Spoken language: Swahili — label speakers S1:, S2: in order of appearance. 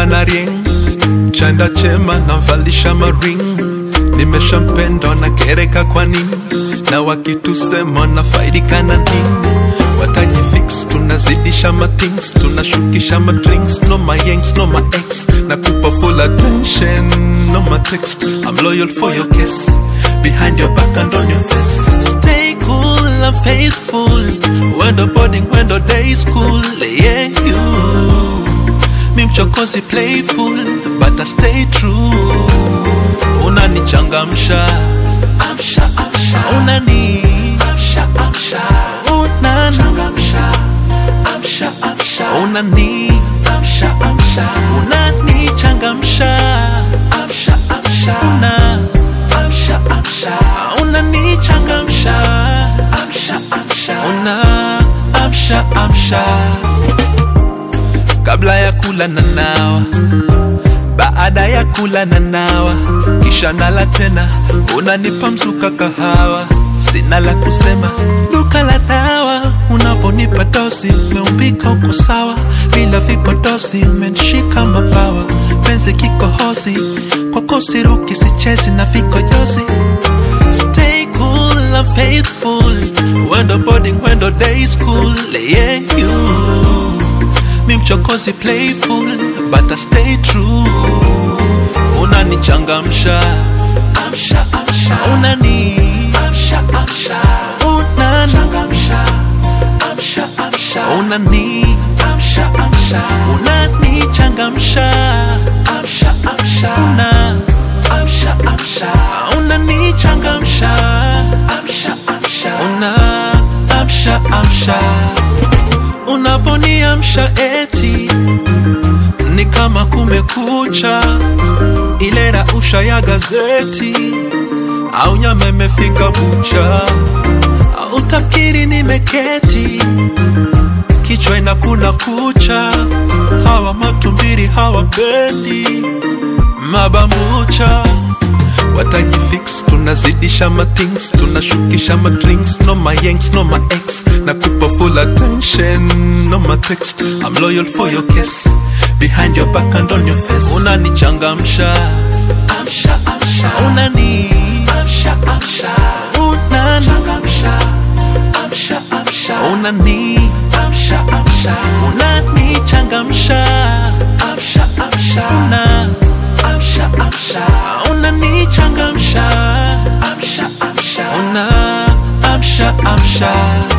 S1: na ring chanda chema namvalisha maring nimeshampenda na kereka kwa nini na wakitusema nafaidika na nini watajifix tunazidisha matings tunashukisha madrinks no my yanks no my ex nakupa full attention no my text I'm loyal for your kiss behind your back and on your face stay cool and faithful when the boarding when the day is cool yeah you mi mchokozi playful but I stay true unanichangamsha amsha amsha unani amsha amsha unanichangamsha amsha amsha unani amsha amsha unanichangamsha amsha amsha una amsha amsha unanichangamsha amsha amsha una amsha amsha kabla ya kula na nawa baada ya kula na nawa kisha nala tena unanipa mzuka kahawa sina la kusema duka la dawa unavonipa dosi meumbika uko sawa bila vipodosi menshika mabawa penzi kikohozi kwako siruki sichezi na vikojozi stay cool and faithful when the boarding when the day is cool yeah you mi mchokozi playful but I stay true unanichangamsha amsha amsha unani amsha amsha unanichangamsha amsha amsha unani amsha amsha unanichangamsha amsha amsha una amsha amsha unanichangamsha amsha amsha una amsha amsha unavoniamsha eti ni kama kumekucha ile rausha ya gazeti au nyama imefika bucha au tafikiri nimeketi kichwa inakuna kucha hawa matumbiri hawapendi mabambucha watajifix tunazidisha matings tunashukisha madrinks no my yanks no my ex nakupa full attention no my text I'm loyal for your kiss behind your back and on your face unanichangamsha amsha amsha unani amsha amsha unanichangamsha amsha amsha unani amsha amsha unanichangamsha amsha amsha una amsha amsha unanichangamsha amsha amsha una amsha amsha